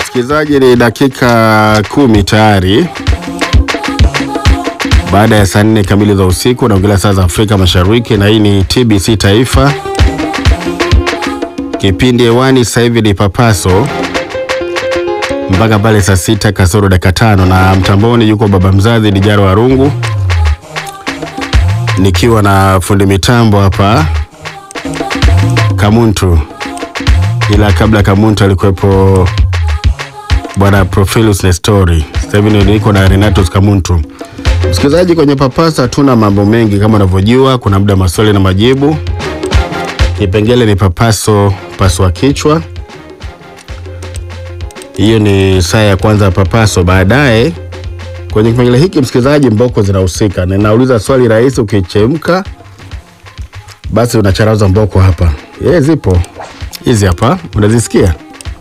Msikilizaji, ni dakika kumi tayari baada ya saa nne kamili za usiku, naongelea saa za Afrika Mashariki, na hii ni TBC Taifa. Kipindi hewani sasa hivi ni Papaso mpaka pale saa sita kasoro dakika tano, na mtamboni yuko baba mzazi Dijaro Warungu, nikiwa na fundi mitambo hapa Kamuntu, ila kabla Kamuntu alikuwepo bwana Profilus Nestori. Sasa hivi niko na Renatus Kamuntu. Msikilizaji, kwenye Papasa hatuna mambo mengi kama unavyojua, kuna muda maswali na majibu. Kipengele ni papaso paswa kichwa, hiyo ni saa ya kwanza ya papaso. Baadaye kwenye kipengele hiki, msikilizaji, mboko zinahusika. Ninauliza swali rahisi, ukichemka basi unacharaza mboko hapa. Ye, zipo hizi hapa, unazisikia?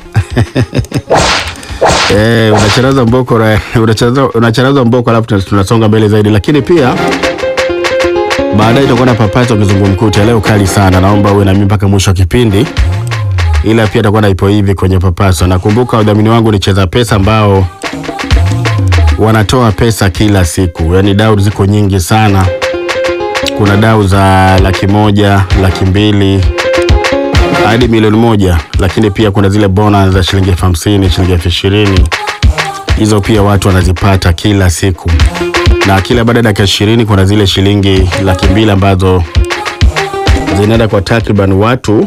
Eh, unacharaza mboko ra- unacharaza, unacharaza mboko alafu tuna- tunasonga mbele zaidi, lakini pia baadaye itakuwa na papaso kizungumkuti. Leo kali sana, naomba uwe na mimi mpaka mwisho wa kipindi, ila pia itakuwa na ipo hivi kwenye papaso. Nakumbuka wadhamini wangu ni Cheza Pesa ambao wanatoa pesa kila siku, yaani dau ziko nyingi sana. Kuna dau za laki moja, laki mbili hadi milioni moja, lakini pia kuna zile bonus za shilingi elfu hamsini, shilingi elfu ishirini. Hizo pia watu wanazipata kila siku, na kila baada ya dakika ishirini kuna zile shilingi laki mbili ambazo zinaenda kwa takriban watu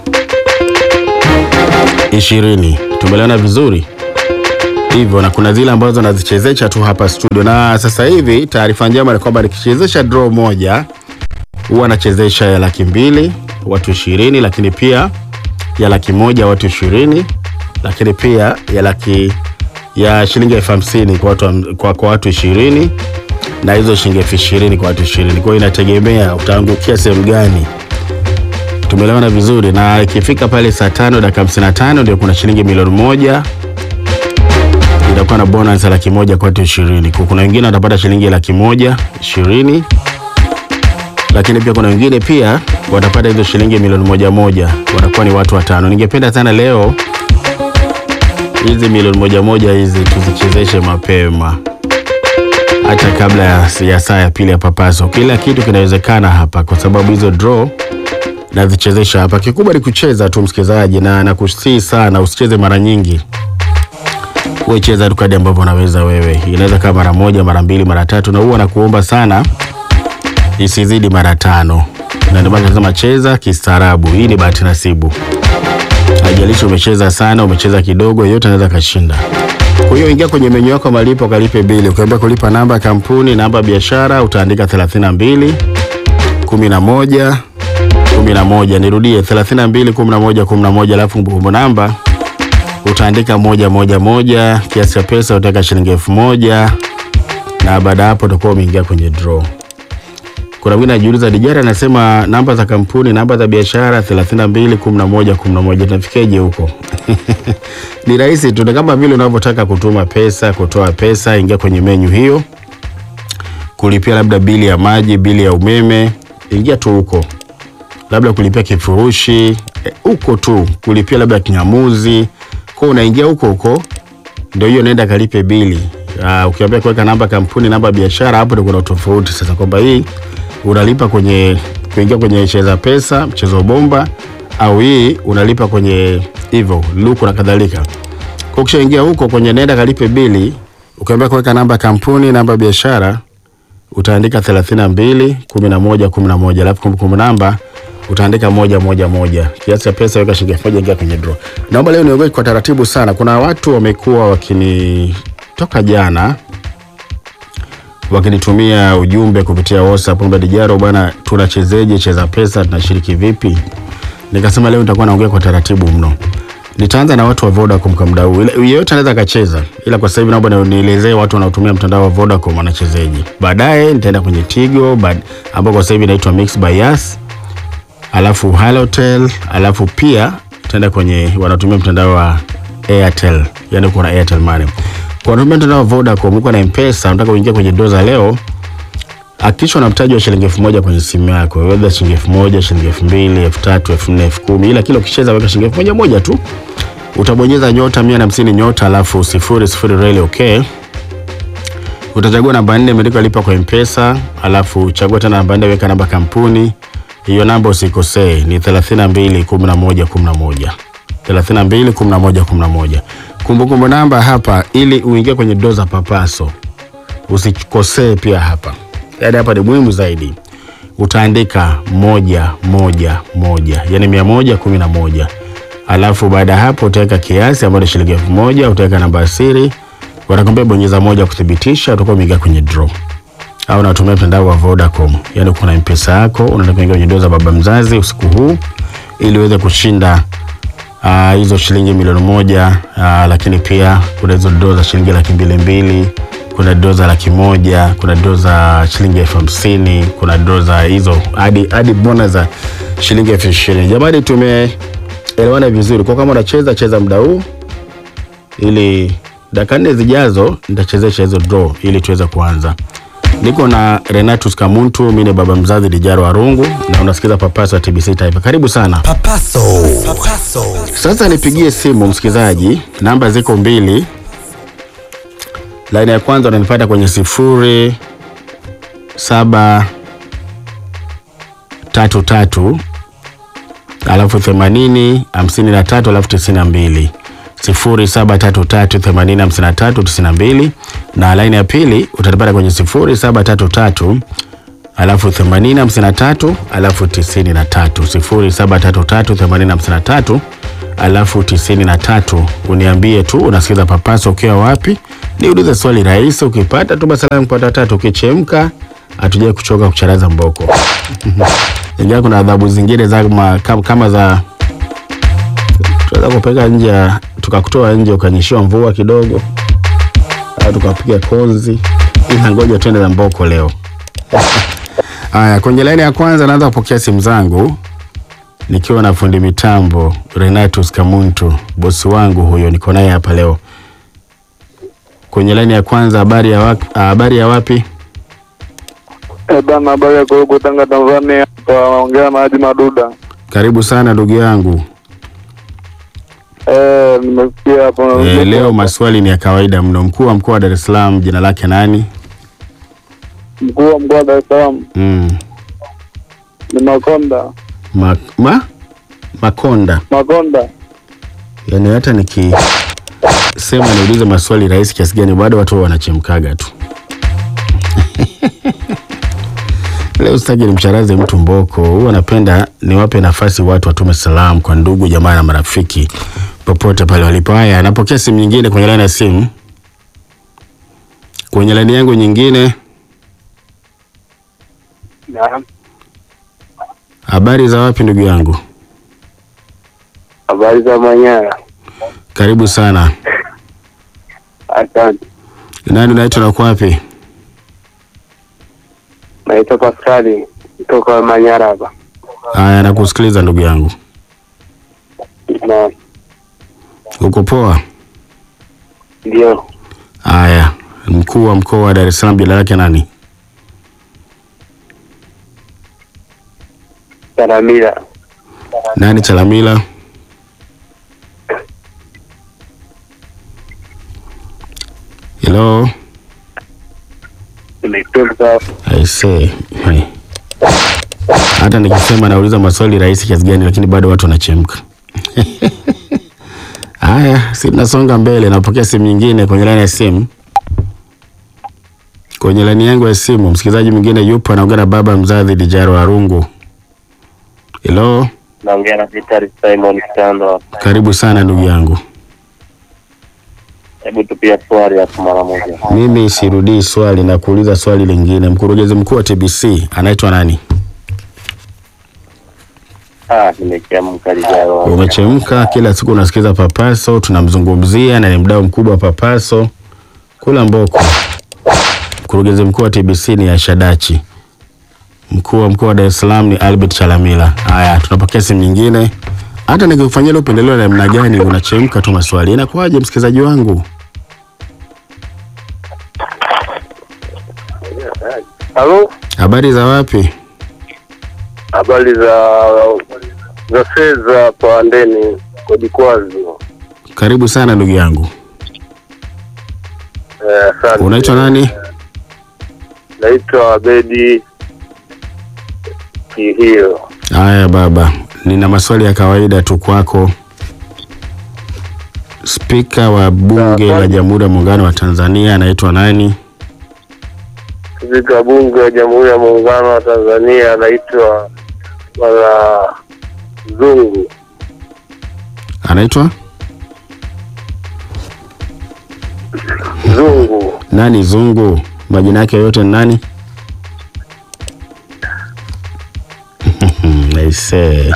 ishirini. Tumeelewana vizuri hivyo, na kuna zile ambazo nazichezesha tu hapa studio, na sasa hivi taarifa njema ni kwamba nikichezesha draw moja huwa anachezesha ya laki mbili watu ishirini, lakini pia ya laki moja watu ishirini, lakini pia ya laki ya shilingi elfu hamsini kwa watu, kwa, kwa watu ishirini na hizo shilingi elfu ishirini kwa watu ishirini. Kwa hiyo inategemea utaangukia sehemu gani. Tumeelewana vizuri, na ikifika pale saa tano dakika hamsini na tano ndio kuna shilingi milioni moja itakuwa na bonus ya laki moja kwa watu ishirini. Kuna wengine watapata shilingi laki moja ishirini lakini pia kuna wengine pia watapata hizo shilingi milioni moja moja, watakuwa ni watu watano. Ningependa sana leo hizi milioni moja moja hizi tuzichezeshe mapema, hata kabla ya, ya saa ya pili ya Papaso. Kila kitu kinawezekana hapa, kwa sababu hizo draw nazichezesha hapa. Kikubwa ni kucheza tu, msikilizaji, na nakusii sana usicheze mara nyingi wewe cheza tu kadi ambavyo unaweza wewe. Inaweza kama mara moja, mara mbili, mara tatu, na huwa nakuomba sana isizidi mara tano, na ndio maana nasema cheza kistaarabu. Hii ni bahati nasibu, haijalishi umecheza sana, umecheza kidogo, yote anaweza kashinda. Kwa hiyo ingia kwenye menyu yako malipo, kalipe bili. Ukiambia kulipa namba ya kampuni, namba ya biashara, utaandika 32 11 11. Nirudie 32 11 11, alafu kumbukumbu namba utaandika moja moja moja, kiasi cha pesa utaweka shilingi elfu moja na baada ya hapo utakuwa umeingia kwenye draw. Kuna mwingine anajiuliza Dijara anasema namba za kampuni, namba za biashara 32 11 11, tunafikiaje huko? Ni rahisi tu, ni kama vile unavyotaka kutuma pesa, kutoa pesa, ingia kwenye menyu hiyo, kulipia labda bili ya maji, bili ya umeme, ingia tu huko, labda kulipia kifurushi eh, huko tu, kulipia labda kinyamuzi, kwa unaingia huko huko, ndio hiyo, nenda kalipe bili. Uh, ukiambia kuweka namba kampuni, namba biashara, hapo ndio kuna tofauti sasa, kwamba hii unalipa kwenye kuingia kwenye cheza pesa, mchezo bomba, au hii unalipa kwenye hivyo luku na kadhalika. Kwa ukishaingia huko kwenye nenda kalipe bili, ukiambia kuweka namba kampuni, namba biashara, utaandika 32 11 11, alafu kumbukumbu namba utaandika moja moja moja, kiasi cha pesa weka shilingi elfu moja, ingia kwenye draw. Naomba leo niongee kwa taratibu sana. Kuna watu wamekuwa wakini toka jana wakinitumia ujumbe kupitia WhatsApp kwamba Dijaro bwana, tunachezeje cheza pesa, tunashiriki vipi? Nikasema leo nitakuwa naongea kwa taratibu mno. Nitaanza na watu wa Vodacom kwa muda huu. Ile- Yeyote anaweza akacheza, ila kwa sasa hivi naomba ni- nielezee watu wanaotumia mtandao wa Vodacom wanachezeje. Baadaye nitaenda kwenye Tigo bad- ambao kwa sasa hivi inaitwa Mix by Yas, alafu Halotel, alafu pia tutaenda kwenye wanatumia mtandao wa Airtel, yani kuna Airtel Money. Kwa wanatumia mtandao wa Vodacom, uko na M-Pesa, unataka kuingia kwenye doza leo, hakikisha una mtaji wa shilingi elfu moja kwenye simu yako, whether shilingi elfu moja shilingi elfu mbili elfu tatu elfu nne elfu kumi ila kila ukicheza weka shilingi elfu moja moja tu utabonyeza nyota mia na hamsini nyota alafu sifuri sifuri reli okay. Utachagua namba nne imeandikwa lipa kwa mpesa, alafu chagua tena namba nne, weka namba kampuni. Hiyo namba usikosee, ni 32 11 11 32 11 11. Kumbukumbu namba hapa, ili uingie kwenye doo za papaso usikosee pia hapa, yaani hapa ni muhimu zaidi. Utaandika moja moja moja, yani mia moja kumi na moja alafu baada ya hapo utaweka kiasi ambayo ni shilingi elfu moja utaweka namba ya siri, watakwambia bonyeza moja kuthibitisha, utakuwa umeingia kwenye draw. Au unatumia mtandao wa Vodacom, yani kuna mpesa yako, unataka kuingia kwenye draw za baba mzazi usiku huu ili uweze kushinda ah, hizo shilingi milioni moja ah, lakini pia kuna hizo draw za shilingi laki mbili mbili kuna draw za laki moja kuna draw za shilingi elfu hamsini kuna draw za hizo hadi hadi bonus za shilingi elfu ishirini Jamani, tumeelewana vizuri. Kwa kama unacheza cheza muda huu, ili dakika nne zijazo nitachezesha hizo draw ili tuweze kuanza. Niko na Renatus Kamuntu, mimi ni baba mzazi Dijaro Warungu, na unasikiza Papaso ya TBC Taifa. Karibu sana. Papaso. Papaso. Sasa nipigie simu msikilizaji, namba ziko mbili. Laini ya kwanza unanipata kwenye sifuri saba tatu tatu alafu themanini hamsini na tatu alafu tisini na mbili sifuri saba tatu tatu themanini hamsini na tatu tisini na mbili na laini ya pili utanipata kwenye sifuri saba tatu tatu alafu themanini hamsini na tatu alafu tisini na tatu sifuri saba tatu tatu themanini hamsini na tatu alafu tisini na tatu uniambie tu unasikiza Papaso ukiwa wapi, niulize swali rahisi. Ukipata tu basi salamu kupata tatu, ukichemka hatujai kuchoka kucharaza mboko ingawa kuna adhabu zingine za kama, kama, kama za tunaweza kupeleka nje ya- tukakutoa nje ukanyeshiwa mvua kidogo au tukapiga konzi, ila ngoja twende na mboko leo. Haya, kwenye laini ya kwanza naanza kupokea simu zangu nikiwa na fundi mitambo Renatus Kamuntu, bosi wangu huyo, niko naye hapa leo kwenye laini ya kwanza. Habari ya wapi? Habari ya wapi? Eh, bana habari ya Korogwe Tanga Tanzania. Taongea na Haji Maduda. Karibu sana ndugu yangu. Eh, nimesikia hapo. E, leo maswali ni ya kawaida mno. Mkuu wa mkoa wa Dar es Salaam jina lake nani? mkuu wa mkoa wa Dar es Salaam Mm. ni Makonda. Ma, ma? Makonda. Makonda. Yaani hata nikisema niulize maswali rahisi kiasi gani bado watu wanachemkaga tu. Leo sitaki nimcharaze mtu mboko. Huwa napenda niwape nafasi watu watume salamu kwa ndugu jamaa na marafiki popote pale walipo. Haya, napokea simu nyingine kwenye laini ya simu. Kwenye laini yangu nyingine, Naam. habari za wapi ndugu yangu? Habari za Manyara. Karibu sana. Asante. Nani unaitwa na uko wapi? Naitwa Paskali kutoka Manyara hapa. Haya, nakusikiliza ndugu yangu. Na Uko poa? ndio Haya, mkuu wa mkoa wa Dar es Salaam jina lake nani? Salamila. Nani Chalamila? Hello, Nimetoka I say. Hey. Hata nikisema nauliza maswali rahisi kiasi gani, lakini bado watu wanachemka. Haya, si tunasonga mbele. Napokea simu nyingine kwenye laini ya simu. Kwenye laini yangu ya simu, msikilizaji mwingine yupo anaongea na baba mzazi Dijaro Warungu. Hello, naongea na Vitali Simon Kitando. karibu sana ndugu yangu. Hebu tupia swali hapo mara moja. Mimi sirudii swali na kuuliza swali lingine. Mkurugenzi mkuu wa TBC anaitwa nani? Ah, nimechemka lijalo. Umechemka, kila siku unasikiza Papaso, tunamzungumzia na ni mdau mkubwa wa Papaso. Kula mboko. Mkurugenzi mkuu wa TBC ni Ashadachi. Mkuu wa mkoa wa Dar es Salaam ni Albert Chalamila. Haya, tunapokea simu nyingine. Hata nikikufanyia ile upendeleo la namna gani, unachemka tu maswali. Inakuwaje msikilizaji wangu? Halo? Habari za wapi? Habari za za fedha hapa ndeni Kodikwazi. Karibu sana ndugu yangu. Eh, asante. Unaitwa nani? Naitwa Abedi Kihio. Haya baba, nina maswali ya kawaida tu kwako. Spika wa Bunge la Jamhuri ya Muungano wa Tanzania anaitwa nani? Spika Bunge wa Jamhuri ya Muungano wa Tanzania anaitwa Bwana Zungu. Anaitwa Zungu. nani? Zungu. Majina yake yote ni nani? Aisee.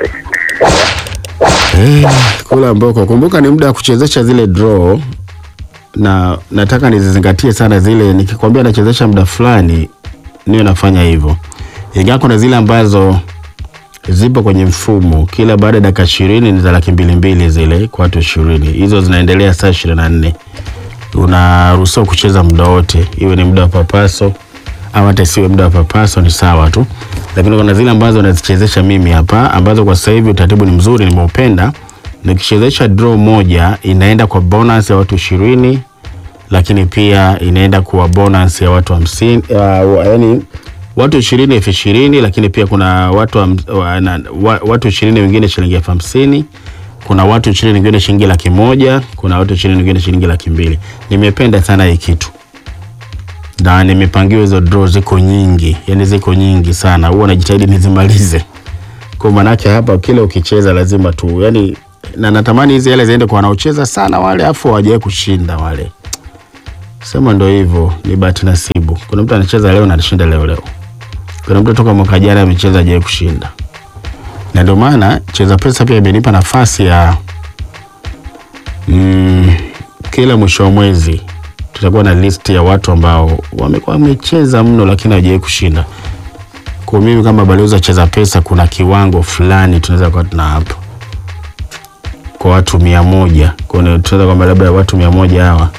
Eh, kula mboko. Kumbuka ni muda wa kuchezesha zile draw na nataka nizizingatie sana zile. Nikikwambia nachezesha muda fulani, niwe nafanya hivyo, ingawa kuna zile ambazo zipo kwenye mfumo, kila baada ya dakika ishirini ni za laki mbili mbili zile kwa watu ishirini. Hizo zinaendelea saa ishirini na nne. Unaruhusiwa kucheza muda wote, iwe ni muda wa papaso au hata isiwe muda wa papaso, ni sawa tu, lakini kuna zile ambazo nazichezesha mimi hapa, ambazo kwa sasa hivi utaratibu ni mzuri, nimeupenda. Nikichezesha draw moja inaenda kwa bonus ya watu ishirini, lakini pia inaenda kwa bonus ya watu hamsini, uh, yani watu ishirini elfu ishirini, lakini pia kuna watu ham- wa, na, wa, watu ishirini wengine shilingi elfu hamsini kuna watu ishirini wengine shilingi laki moja kuna watu ishirini wengine shilingi laki mbili nimependa sana hii kitu na nimepangiwa hizo draw ziko nyingi yani ziko nyingi sana huwa najitahidi nizimalize kwa manake hapa kila ukicheza lazima tu yani na natamani hizi hela ziende kwa wanaocheza sana wale afu hawajawahi kushinda wale sema ndo hivyo ni bahati nasibu kuna mtu anacheza leo na anashinda leo leo kuna mtu toka mwaka jana amecheza hajawahi kushinda na ndio maana cheza pesa pia imenipa nafasi ya mm, kila mwisho wa mwezi tutakuwa na list ya watu ambao wamekuwa wamecheza mno lakini hawajawahi kushinda. Kwa mimi kama balozi wa cheza pesa, kuna kiwango fulani tunaweza kuwa tuna hapo kwa watu mia moja. Kwa hiyo tunaweza kwamba labda watu mia moja hawa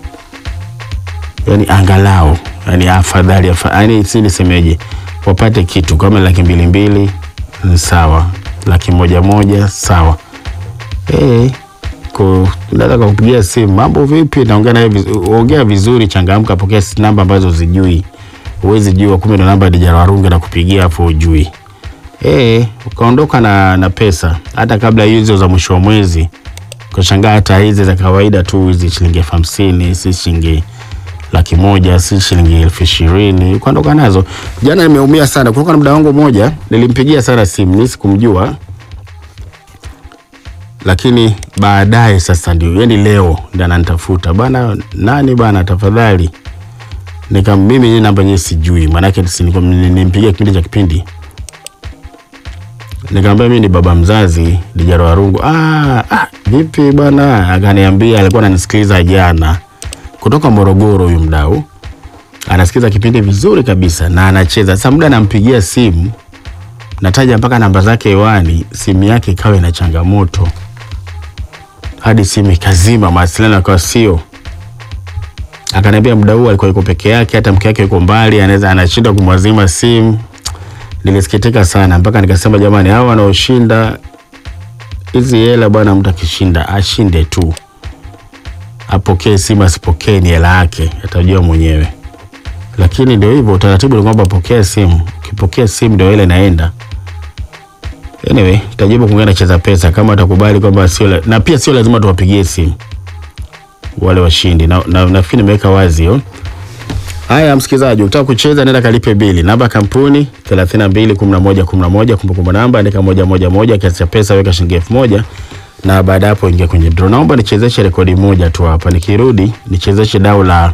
yani angalau yani afadhali afa, yani si nisemeje, wapate kitu kama laki mbili mbili ni sawa, laki moja moja sawa. Eh, ko naweza kukupigia simu, mambo vipi? Naongea naye vizu- ongea vizuri, changamka, pokea si- namba ambazo zijui, huwezi jua, kumbe ndo namba ya Dijara Warunge na kupigia hapo ujui. Eh, ukaondoka na, na pesa hata kabla hizo za mwisho wa mwezi, ukashangaa hata hizi za kawaida tu hizi shilingi elfu hamsini si shilingi laki moja si shilingi elfu ishirini ukaondoka nazo. Jana nimeumia sana, kulikuwa na muda wangu mmoja nilimpigia sana simu, mimi sikumjua lakini baadaye sasa ndio yani leo ndio ananitafuta bana, nani bana, tafadhali nika mimi ni namba yenyewe sijui, maanake si nilikuwa nimpigia kipindi cha kipindi, nikamwambia mimi ni baba mzazi Dijara Warungu. Ah, ah, vipi bana? Akaniambia alikuwa ananisikiliza jana kutoka Morogoro, huyu mdau anasikiliza kipindi vizuri kabisa na anacheza. Sasa muda nampigia simu, nataja mpaka namba zake hewani, simu yake ikawa ina changamoto hadi simu ikazima, mawasiliano yakawa sio. Akaniambia muda huu alikuwa yuko peke yake, hata mke wake yuko mbali, anaweza anashindwa kumwazima simu. Nilisikitika sana mpaka nikasema, jamani, hao wanaoshinda hizi hela bwana, mtu akishinda ashinde tu, apokee simu, asipokee ni hela yake, atajua mwenyewe. Lakini ndio hivyo, utaratibu ni kwamba pokea simu, ukipokea simu ndio ile inaenda. Anyway, tajibu kuongea na cheza pesa kama atakubali kwamba sio la- na pia sio lazima tuwapigie simu wale washindi, na na- nafikiri nimeweka wazi hiyo. Haya, msikilizaji, ukitaka kucheza nenda kalipe bili. Namba ya kampuni 321111 kumbukumbu namba andika moja moja moja, kiasi cha pesa weka shilingi elfu moja na baada ya hapo ingia kwenye draw. Naomba nichezeshe rekodi moja tu hapa, nikirudi nichezeshe dau la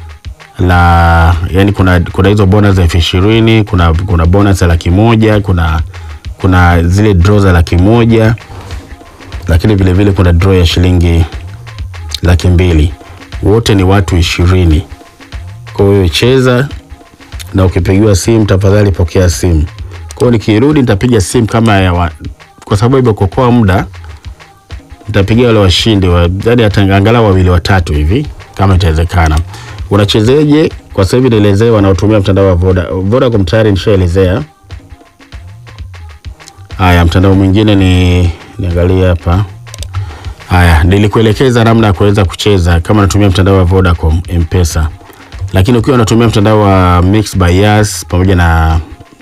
la yani, kuna kuna hizo bonus za elfu ishirini kuna kuna bonus ya laki moja kuna kuna zile draw za laki moja lakini vile vile kuna draw ya shilingi laki mbili wote ni watu ishirini kwa hiyo cheza na ukipigiwa simu tafadhali pokea simu kwa hiyo nikirudi nitapiga simu kama ya wa, kwa sababu imekokoa muda nitapigia wale washindi wa, yani hata angalau wawili watatu hivi kama itawezekana unachezeje kwa sasa hivi nielezee wanaotumia mtandao wa Voda Vodacom tayari nishaelezea haya mtandao mwingine ni niangalie hapa Haya, nilikuelekeza namna ya kuweza kucheza kama unatumia mtandao wa Vodacom M-Pesa, lakini ukiwa unatumia mtandao wa Mix by Yas pamoja na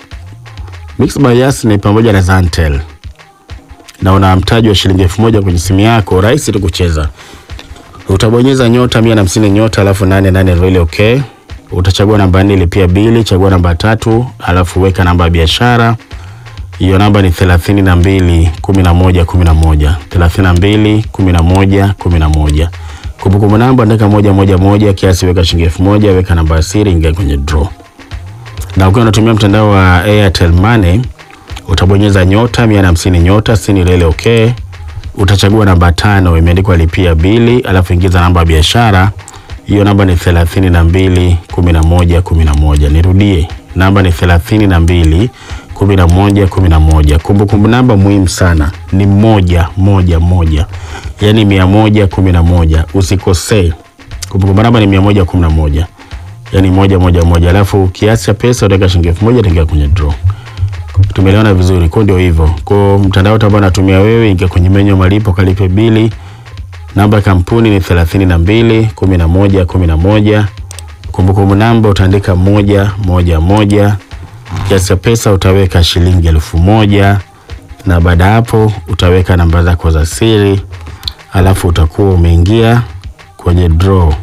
Mix by Yas ni pamoja na Zantel na una mtaji wa shilingi elfu moja kwenye simu yako, rahisi tu kucheza. Utabonyeza nyota mia na hamsini nyota alafu nane nane really okay. Utachagua namba nne lipia bili, chagua namba tatu alafu weka namba ya biashara hiyo namba ni thelathini na mbili kumi na moja kumi na moja thelathini na mbili kumi na moja kumi na moja Kumbukumbu namba andika moja moja moja, kiasi weka shilingi elfu moja weka namba ya siri, ingia kwenye draw. Na ukiwa unatumia mtandao wa Airtel Money utabonyeza nyota mia na hamsini nyota sini lele okay. Utachagua namba tano imeandikwa lipia bili, alafu ingiza namba ya biashara. Hiyo namba ni thelathini na mbili kumi na moja kumi na moja. Nirudie, namba ni thelathini na mbili kumi na moja kumi na moja. Kumbukumbu namba muhimu sana ni moja moja moja, yaani mia moja kumi na moja. Usikosee, kumbukumbu namba ni mia moja kumi na moja, yaani moja moja moja. Alafu kiasi cha pesa utaweka shilingi elfu moja utaingia kwenye draw. Tumeelewana vizuri? Kwa ndio hivyo. Kwa mtandao ambao unatumia wewe, ingia kwenye menyu malipo, kalipe bili. Namba ya kampuni ni thelathini na mbili kumi na moja kumi na moja. Kumbukumbu namba utaandika moja moja moja. Kiasi cha pesa utaweka shilingi elfu moja na baada hapo utaweka namba zako za siri, alafu utakuwa umeingia kwenye draw.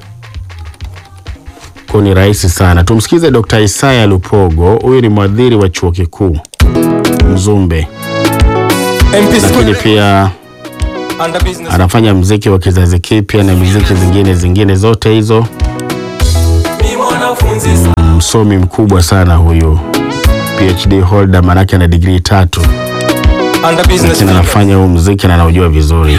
Kwa ni rahisi sana. Tumsikize Dr. Isaya Lupogo, huyu ni mwadhiri wa chuo kikuu Mzumbe, MP lakini Square pia under business. anafanya mziki wa kizazi kipya na miziki zingine zingine zote hizo. Ni mwanafunzi Msomi mkubwa sana huyu, PhD holder, manake ana digrii tatu, under business. lakini anafanya huu mziki na anaujua vizuri,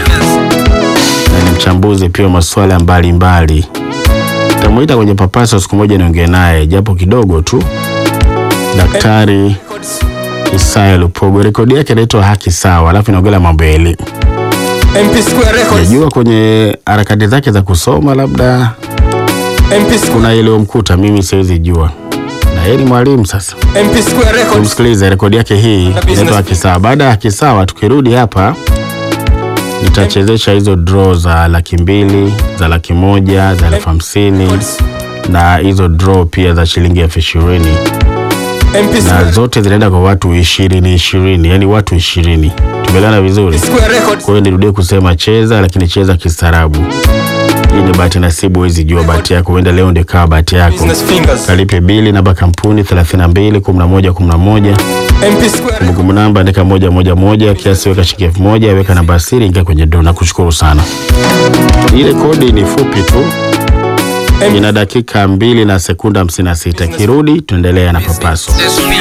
na ni mchambuzi pia wa masuala mbalimbali. Tamuita kwenye Papaso siku moja niongee naye japo kidogo tu. Daktari Records. Isaya Lupogo, rekodi yake inaitwa Haki Sawa, alafu inaongelea mambo ya elimu. MP Square Records. Najua kwenye harakati zake za kusoma labda MP Square. kuna iliyomkuta, mimi siwezi jua, na yeye ni mwalimu sasa. MP Square Records. Tumsikilize rekodi yake hii inaitwa Haki Sawa. Baada ya Haki Sawa, tukirudi hapa nitachezesha hizo draw za laki mbili za laki moja za elfu hamsini na hizo draw pia za shilingi elfu ishirini MP na Square. zote zinaenda kwa watu ishirini ishirini, yani watu ishirini. Tumeelewana vizuri? Square Records. Kwa hiyo nirudie kusema cheza, lakini cheza kistaarabu. Hii ni bahati nasibu, huwezi jua bahati yako, huenda leo ndio ikawa bahati yako. Business fingers. Kalipe bili, namba kampuni 32 11 11, MP Square. kumbukumbu namba andika moja moja moja, kiasi weka shilingi elfu moja, weka namba siri, ingia kwenye draw. Nakushukuru sana. Ile kodi ni fupi tu, ina dakika mbili na sekunda 56. Kirudi tuendelea na papaso. This